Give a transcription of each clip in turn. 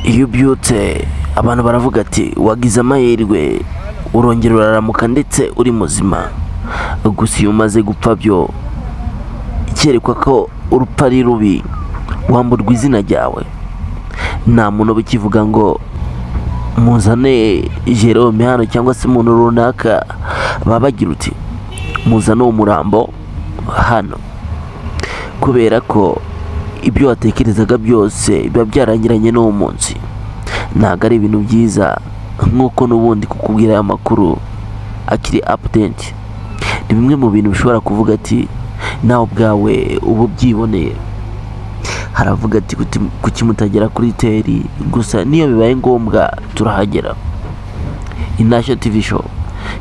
iyo ubyutse abantu baravuga ati wagize amahirwe urongera uraramuka ndetse uri muzima gusa iyo umaze gupfa byo ikerekwa ko urupfu ari rubi wamburwa izina ryawe nta muntu uba ukivuga ngo muzane jerome hano cyangwa se umuntu runaka baba bagira uti muzane uwo murambo hano kubera ko ibyo watekerezaga byose biba byarangiranye n'uwo munsi ntabwo ari ibintu byiza nk'uko n'ubundi kukubwira aya makuru akiri apudenti ni bimwe mu bintu bishobora kuvuga ati nawe ubwawe uba ubyiboneye haravuga ati "Kuti- kuki mutagera kuri teri gusa niyo bibaye ngombwa turahagera inashyo tivi show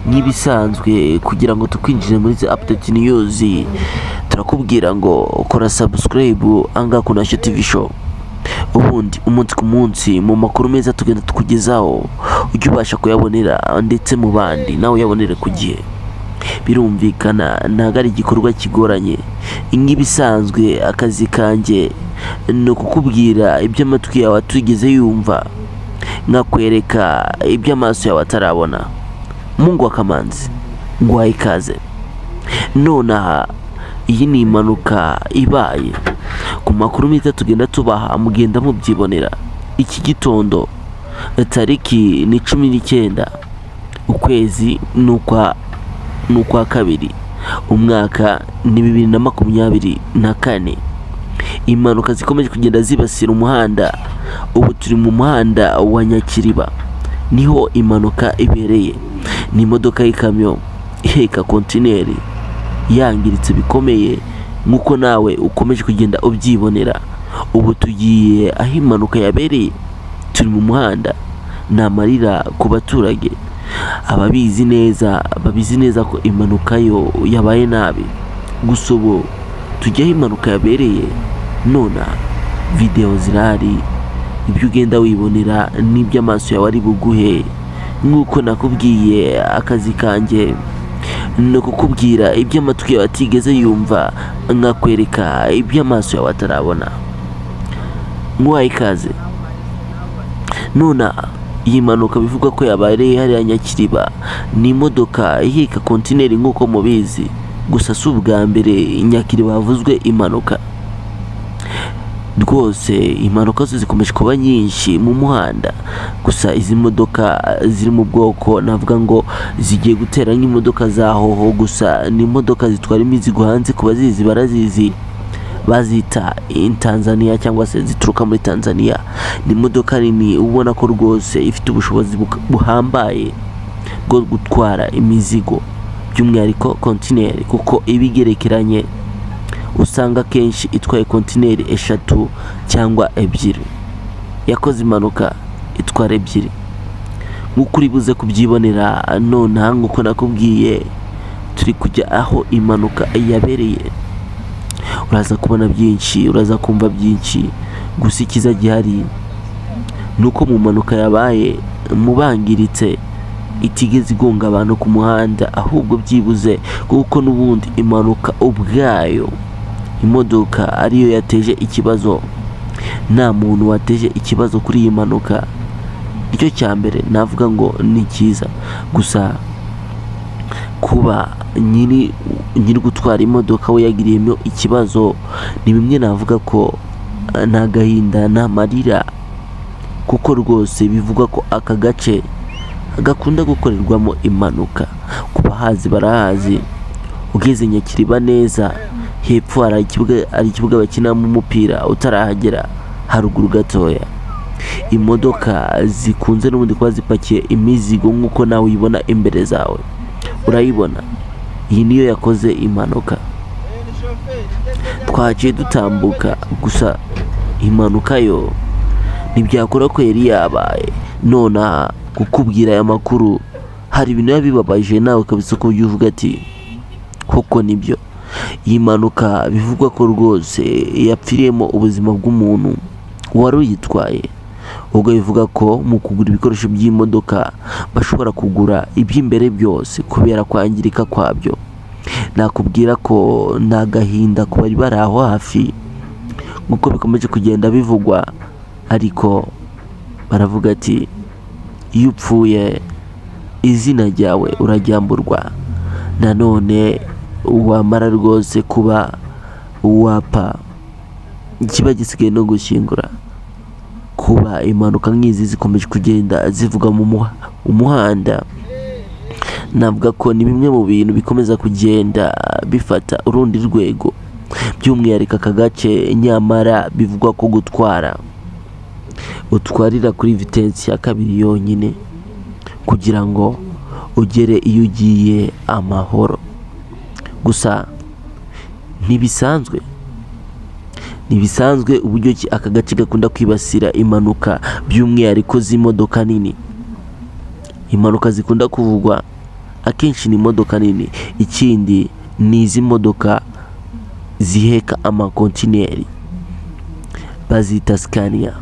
nk'ibisanzwe kugira ngo tukwinjire muri izi apudeti niyuzi turakubwira ngo kora sabusikarayibu angaha ku nashyo tivi show ubundi umunsi ku munsi mu makuru meza tugenda tukugezaho ujye ubasha kuyabonera ndetse mu bandi nawe uyabonere ku gihe birumvikana ntabwo ari igikorwa kigoranye nk'ibisanzwe akazi kanjye ni ukukubwira ibyo amatwi yawe atigeze yumva nkakwereka ibyo amaso yawe atarabona mungu wa kamanzi nguhaye ikaze nonaha iyi ni impanuka ibaye ku makuru meza tugenda tubaha mugenda mubyibonera iki gitondo tariki ni cumi n'icyenda ukwezi ni ukwa ni ukwa kabiri umwaka ni bibiri na makumyabiri na kane impanuka zikomeje kugenda zibasira umuhanda ubu turi mu muhanda wa nyakiriba niho impanuka ibereye ni imodoka y'ikamyo iheka kontineri yangiritse bikomeye nk'uko nawe ukomeje kugenda ubyibonera ubu tugiye aho impanuka yabereye turi mu muhanda ni amarira ku baturage ababizi neza babizi neza ko impanuka yo yabaye nabi gusa ubu tujya aho impanuka yabereye none videwo zirahari ibyo ugenda wibonera n'ibyo amaso yawe ari buguhe nk'uko nakubwiye akazi kanjye ni ukukubwira ibyo amatwi yawe atigeze yumva nkakwereka ibyo amaso yawe atarabona nk'uwaye ikaze nona iyi mpanuka bivugwa ko yabaye hariya nyakiriba ni imodoka iheka kontineri nk'uko mubizi gusa si ubwa mbere nyakiriba havuzwe impanuka rwose impanuka zo zikomeje kuba nyinshi mu muhanda gusa izi modoka ziri mu bwoko navuga ngo zigiye gutera nk'imodoka za hoho gusa ni imodoka zitwara imizigo hanze ku bazizi barazizi bazita in Tanzania cyangwa se zituruka muri Tanzania ni imodoka nini ubona ko rwose ifite ubushobozi buka- buhambaye bwo gutwara imizigo by'umwihariko kontineri kuko iba igerekeranye usanga akenshi itwaye kontineri eshatu cyangwa ebyiri yakoze impanuka itwara ebyiri nk'uko uri buze kubyibonera nonaha nk'uko nakubwiye turi kujya aho impanuka yabereye uraza kubona byinshi uraza kumva byinshi gusa icyiza gihari ni uko mu mpanuka yabaye mubangiritse itigeze igonga abantu ku muhanda ahubwo byibuze kuko n'ubundi impanuka ubwayo imodoka ariyo yateje ikibazo nta muntu wateje ikibazo kuri iyi mpanuka nicyo cya mbere navuga ngo ni cyiza gusa kuba nyiri nyiri gutwara imodoka we yagiriyemo ikibazo ni bimwe navuga ko eh, nta gahinda nta marira kuko rwose bivugwa ko aka gace gakunda gukorerwamo impanuka ku bahazi barahazi ugeze nyakiriba neza hepfo hari ikibuga hari ikibuga bakinamo umupira utarahagera haruguru gatoya imodoka zikunze n'ubundi kuba zipakiye imizigo nk'uko nawe uyibona imbere zawe urayibona iyi niyo yakoze impanuka twaciye dutambuka gusa impanuka yo ntibyakora ko yari yabaye nonaha kukubwira aya makuru hari ibintu biba bibabaje nawe kabisa ko ujya uvuga ati koko nibyo iyi mpanuka bivugwa ko rwose yapfiriyemo ubuzima bw'umuntu wari uyitwaye ubwo bivuga ko mu kugura ibikoresho by'imodoka bashobora kugura iby'imbere byose kubera kwangirika kwabyo nakubwira ko ni agahinda ku bari bari aho hafi nk'uko bikomeje kugenda bivugwa ariko baravuga ati iyo upfuye izina ryawe uraryamburwa nanone wamara rwose kuba wapfa kiba gisigaye no gushyingura kuba impanuka nk'izi zikomeje kugenda zivuga mu muha- umuhanda navuga ko ni bimwe mu bintu bikomeza kugenda bifata urundi rwego by'umwihariko aka gace nyamara bivugwa ko gutwara utwarira kuri vitensi ya kabiri yonyine kugira ngo ugere iyo ugiye amahoro gusa ntibisanzwe ntibisanzwe uburyo ki aka gace gakunda kwibasira impanuka by'umwihariko z'imodoka nini impanuka zikunda kuvugwa akenshi ni imodoka nini ikindi ni izi modoka ziheka amakontineri bazita sikaniya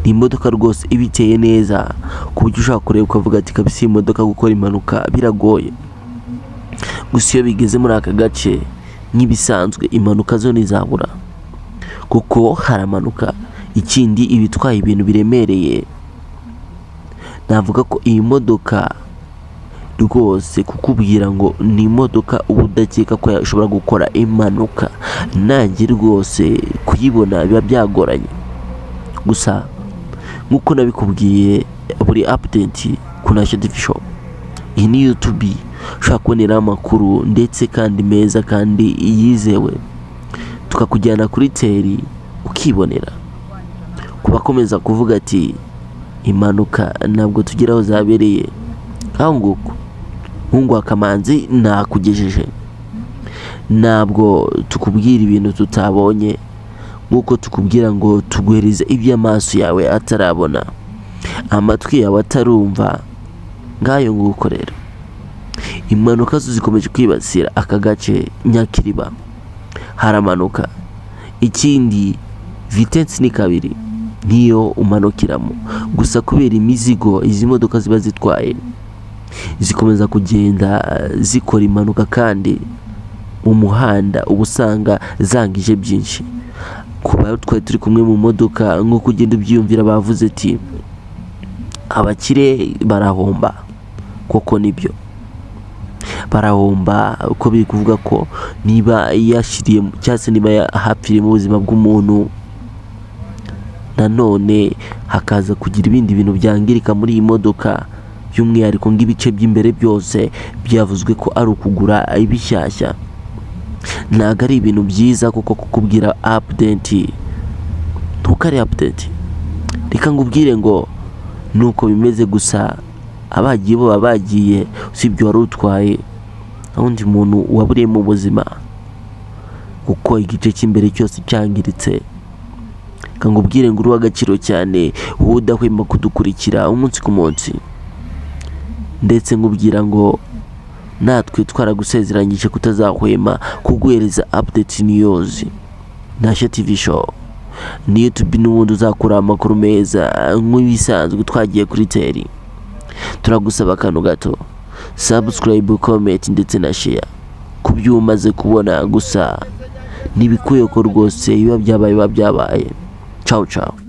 ni imodoka rwose iba iteye neza ku buryo ushobora kureba ukavuga ati kabisa iyi modoka gukora impanuka biragoye gusa iyo bigeze muri aka gace nk'ibisanzwe impanuka zo ntizabura kuko haramanuka ikindi iba itwaye ibintu biremereye navuga ko iyi modoka rwose kukubwira ngo ni imodoka uba udakeka ko yashobora gukora impanuka nanjye rwose kuyibona biba byagoranye gusa nk'uko nabikubwiye buri apudenti ku nasho divisho iyi ni yutubi ushobora kuboneraho amakuru ndetse kandi meza kandi yizewe tukakujyana kuri teri ukibonera ku bakomeza kuvuga ati impanuka ntabwo tugera aho zabereye nk'aho nguko nkungu akamanzi nakugejeje ntabwo tukubwira ibintu tutabonye nk'uko tukubwira ngo tuguhereze ibyo amaso yawe atarabona amatwi yawe atarumva ngayo nguko rero impanuka zo zikomeje kwibasira aka gace nyakiriba haramanuka ikindi vitensi ni kabiri niyo umanukiramo gusa kubera imizigo izi modoka ziba zitwaye zikomeza kugenda zikora impanuka kandi mu muhanda uba usanga zangije byinshi ku bayo twari turi kumwe mu modoka nk'uko ugenda ubyiyumvira bavuze ati abakire barahomba koko nibyo barahomba uko biri kuvuga ko niba yashyiriye cyangwa se niba hapfiriyemo ubuzima bw'umuntu nanone hakaza kugira ibindi bintu byangirika muri iyi modoka by'umwihariko nk'ibice by'imbere byose byavuzwe ko ari ukugura ibishyashya ntabwo ari ibintu byiza kuko kukubwira apudenti ntuko ari apudenti reka ngubwire ngo ni uko bimeze gusa abagiye bo baba bagiye usibye wari utwaye nta wundi muntu waburiyemo ubuzima kuko igice cy'imbere cyose cyangiritse reka ngubwire ngo uri uw'agaciro cyane wowe udahwema kudukurikira umunsi ku munsi ndetse nkubwira ngo natwe twaragusezeranyije kutazahwema kuguhereza update news ntashya tv show niyo tubi n'ubundi uzakura amakuru meza nk'ibisanzwe twagiye kuri teri turagusaba akantu gato sabusikarayibu komenti ndetse na sheya ku byo umaze kubona gusa ntibikwiye ko rwose biba byabaye biba byabaye cawu cawu